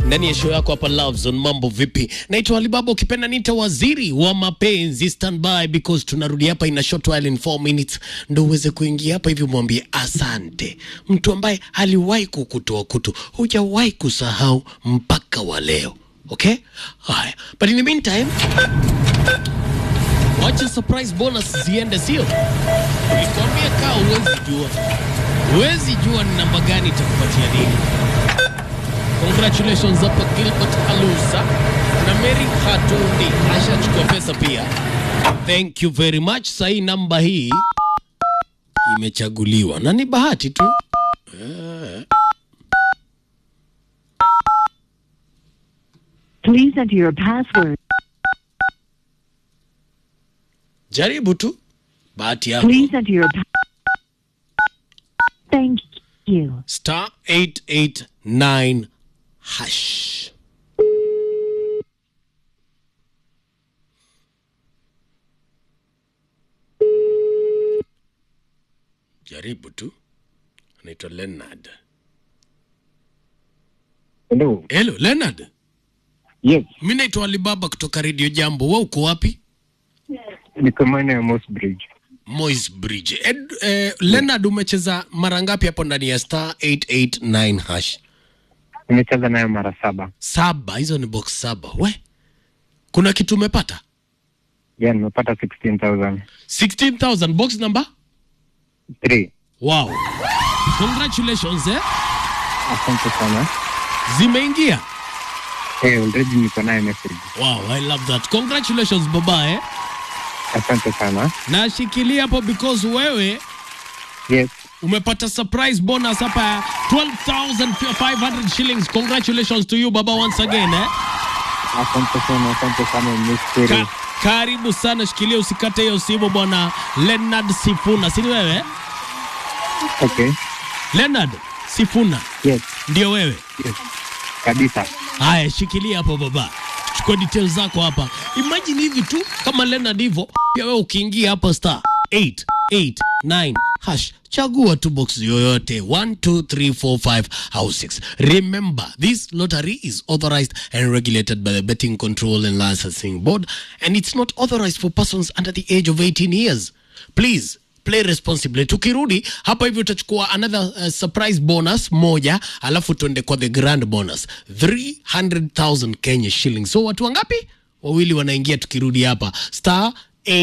ndani ya show yako hapa Love Zone. Mambo vipi? Naitwa Alibaba, ukipenda nita waziri wa mapenzi. Stand by because tunarudi hapa in a short while in 4 minutes, ndo uweze kuingia hapa hivi mwambie asante mtu ambaye aliwahi kukutoa kutu, hujawahi kusahau mpaka wa leo. Okay, haya, but in the meantime wacha surprise bonus ziende, sio? Nilikwambia kaa, huwezi jua, huwezi jua ni namba gani itakupatia nini. Congratulations hapa Gilbert Alusa na Mary Hatundi ashachukua pesa pia. Thank you very much. Sahii namba hii imechaguliwa na ni bahati tu. Eh. Please enter your password. Jaribu tu bahati yako. Please enter your pa- Thank you. Star 889 hash. Jaribu tu. Anaitwa Leonard. Hello. Hello Leonard. Yes, Mimi naitwa Alibaba kutoka Radio Jambo. Wewe uko wapi? niko maeneo ya Moss Bridge. Moi's Bridge. Ed, eh, Leonard umecheza mara ngapi hapo ndani ya star 889 hash? Nimecheza nayo mara saba. Saba, hizo ni box saba. We. Kuna kitu umepata? Yeah, nimepata 16,000. 16,000 box number? Three. Wow. Congratulations eh. Asante sana. Zimeingia. Hey, already niko nayo message. Wow, I love that. Congratulations baba eh. Asante sana. Na shikilia hapo because wewe Yes, umepata surprise bonus hapa ya 12,500 shillings. Congratulations to you baba once again eh. asante sana, asante sana Mr. Ka karibu sana, shikilia usikate hiyo simu bwana Leonard Sifuna, si ni wewe? Okay. Leonard Sifuna Yes, ndio wewe? yes. Kabisa. Haya, shikilia hapo baba, chukua details zako hapa. Imagine hivi tu kama Leonard hivyo, pia wewe ukiingia hapa star 889 hash, chagua tu box yoyote 1 2 3 4 5 au 6. Remember, this lottery is authorized and regulated by the Betting Control and Licensing Board and it's not authorized for persons under the age of 18 years. Please play responsibly. Tukirudi hapa hivi utachukua another uh, surprise bonus moja, alafu tuende kwa the grand bonus 300,000 Kenya shillings. So watu wangapi? Wawili wanaingia tukirudi hapa star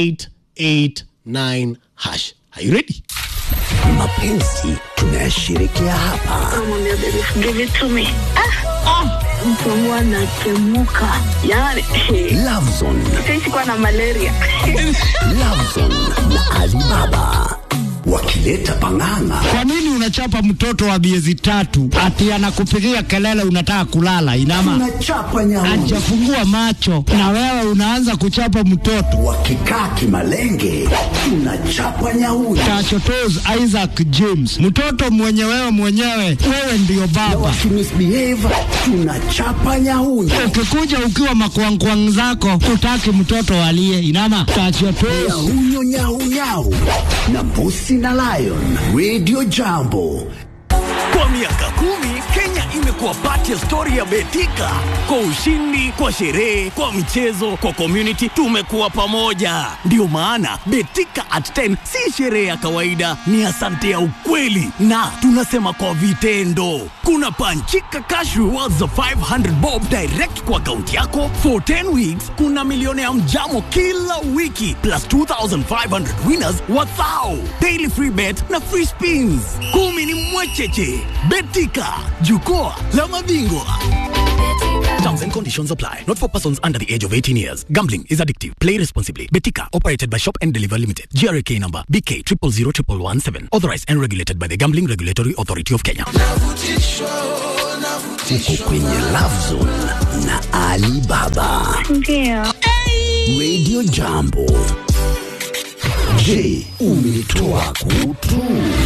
889 hash. Are you ready? mapenzi tunayashirikia hapa Namwambia baby give it to me. Ah, ah, mtu wangu anatemuka yani Lovezone, sisi kuwa na malaria Lovezone na Alibaba wakileta pang'ang'a Kwa nini unachapa mtoto wa miezi tatu ati anakupigia kelele unataka kulala? Inama tunachapa nyauni hajafungua macho na wewe unaanza kuchapa mtoto. wakikaa kimalenge tunachapa nyauni Tachotos Isaac James, mtoto mwenye wewe mwenyewe, wewe ndiyo baba. wakimisbehave tunachapa nyauni Ukikuja ukiwa makwangkwang zako, utaki mtoto alie. Inama tachotos nyahunyo nyaunyau na mbusi na lion radio jambo Kwa miaka kumi Kenya imekuwa pati ya stori ya Betika. Kwa ushindi, kwa sherehe, kwa michezo, kwa community, tumekuwa pamoja. Ndiyo maana Betika at 10 si sherehe ya kawaida, ni asante ya ukweli, na tunasema kwa vitendo. Kuna panchika cash rewards za 500 bob direct kwa akaunti yako for 10 weeks. Kuna milioni ya mjamo kila wiki plus 2500 winners wathao daily free bet na free spins. Kumi ni mwecheche. Betika, jukwaa la mabingwa. Terms and conditions apply. Not for persons under the age of 18 years. Gambling is addictive. Play responsibly. Betika, operated by Shop and Deliver Limited. GRK number BK 000117. Authorized and regulated by the Gambling Regulatory Authority of Kenya. uko kwenye Lovezone na Alibaba ndio radio jambo je umetoa kutu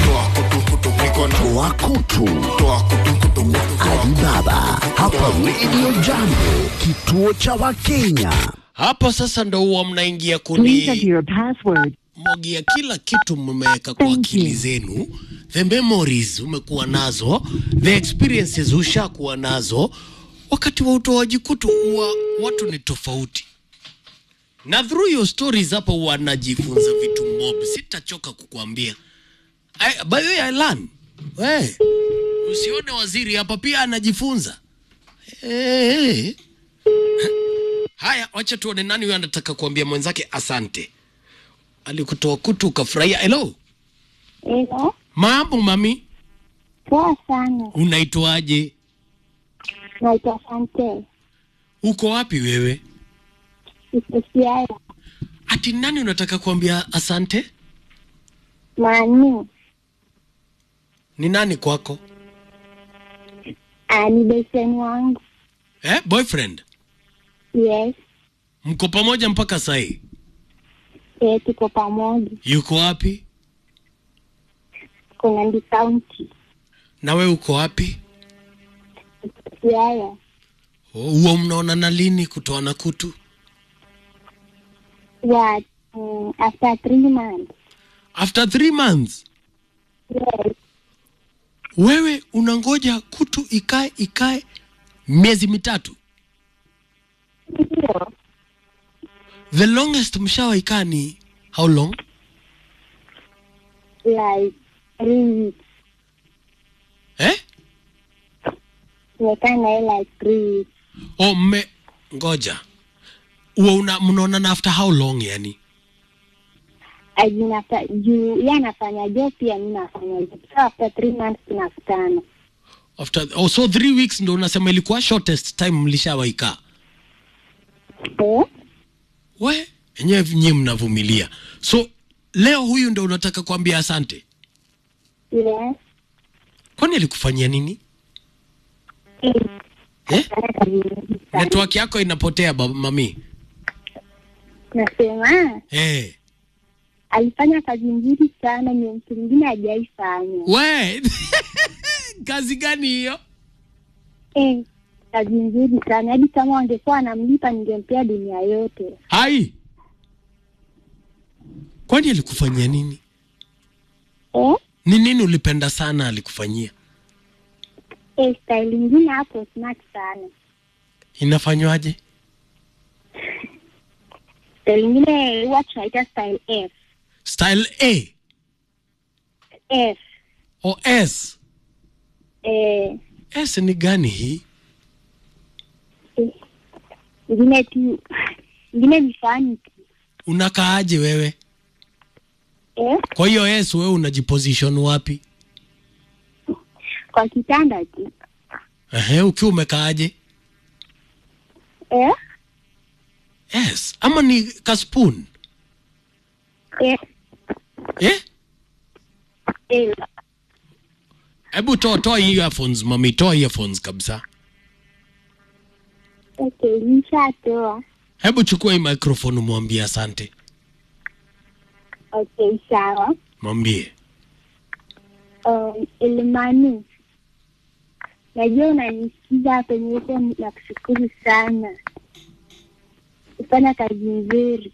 toa kutu na Alibaba hapa radio jambo kituo cha wakenya Hapo sasa ndo huwa mnaingia Please enter kuni your password. mwagia kila kitu mmeweka kwa Thank akili you. zenu, the memories umekuwa nazo, the experiences ushakuwa nazo, wakati wa utoaji kutu huwa watu ni tofauti na through your stories hapa wanajifunza vitu mob sitachoka kukuambia I- by the way I learn we usione waziri hapa pia anajifunza hey. haya wacha tuone nani huyo anataka kuambia mwenzake asante alikutoa kutu ukafurahia hello Hilo mambo mami poa sana, unaitwaje naitwa Sante uko wapi wewe Isiaya ati nani unataka kuambia asante Mani ni nani kwako ah, ni beseni wangu. eh, boyfriend Yes, mko pamoja mpaka sahii eh, tuko pamoja, yuko wapi kuna ndi kaunti na we uko wapi Isiaya huo mnaonana lini kutoana kutu ya mm, after three months. after three months Yes, wewe unangoja kutu ikae ikae miezi mitatu ndio the longest mshawaikaa ni how long like three weeks. eh? Tumekaa naye like three weeks. o mme ngoja huo una mnaonana after how long yani Ajinata juu yeye anafanya job pia mimi nafanya job. So after three months tunakutana. after oh, so three weeks ndo unasema ilikuwa shortest time mlishawaikaa Eh? we enyewe nyie mnavumilia so leo huyu ndo unataka kuambia asante Yes. kwani alikufanyia nini Eh. eh? Anafanya kazi nyingi sana. network yako inapotea baba mami Nasema eh. alifanya kazi nzuri sana, ni mtu mwingine hajaifanya. we kazi gani hiyo Eh, kazi nzuri sana hadi kama wangekuwa wanamlipa ningempea dunia yote. hai kwani alikufanyia nini Eh, ni nini ulipenda sana alikufanyia eh style ingine hapo smart sana. inafanywaje Style ingine huwa tunaita style F. style a F. o s Eh, s ni gani hii eh, ingine tu ingine ni fani tu. unakaaje wewe Eh, kwa hiyo s wewe unajiposition wapi kwa kitanda tu. Ehe, ukiwa umekaaje Eh, yes ama ni kaspoon eh, eh? eh. hebu toa toa hii earphones mami toa earphones kabisa Okay, nishatoa. hebu chukua hii microphone umwambie asante Okay, sawa. mwambie Um, Elimani, najua unanisikiza hapa nyote, nakushukuru sana, kufanya kazi nzuri.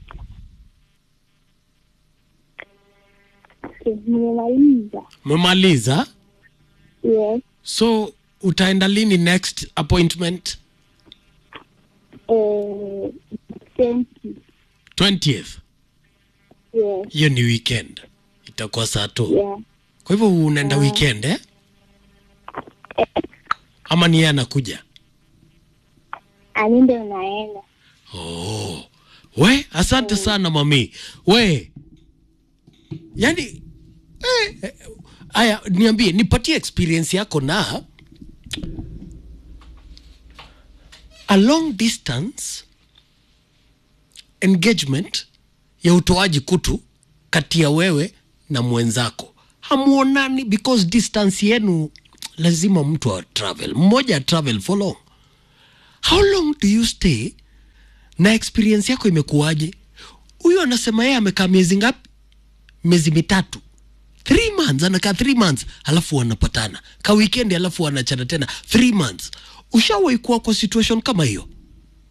Okay, nimemaliza. umemaliza Yes. so utaenda lini next appointment Eh, thank you. 20th Yes. hiyo ni weekend itakuwa saa tu Yeah. kwa hivyo unaenda weekend eh? ama ni yeye anakuja Ani ndio unaenda. oh. we asante sana mami we yani eh, eh, aya niambie nipatie experience yako na a long distance engagement ya utoaji kutu kati ya wewe na mwenzako hamuonani because distance yenu lazima mtu a travel mmoja a travel for long how long do you stay na experience yako imekuwaje huyu anasema yeye amekaa miezi ngapi miezi mitatu three months anakaa three months alafu wanapatana ka weekend alafu wanachana tena three months ushawahi kuwa kwa situation kama hiyo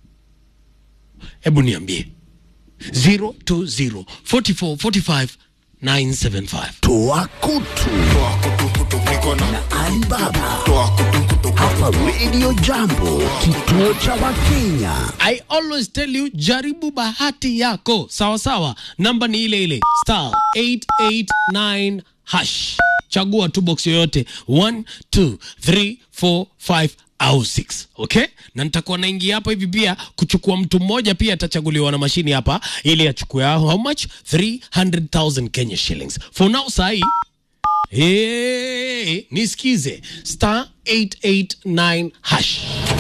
hebu niambie 020 44 45 975 Toa kutu na Alibaba hapa Radio Jambo, kituo cha Wakenya. I always tell you jaribu bahati yako sawa sawa namba ni ile ile star 889 hash chagua tu box yoyote 1 2 3 4 5 au 6 okay na nitakuwa naingia hapa hivi pia kuchukua mtu mmoja pia atachaguliwa na mashini hapa ili achukue how much 300000 Kenya shillings for now sahi Hey, nisikize star 889 hash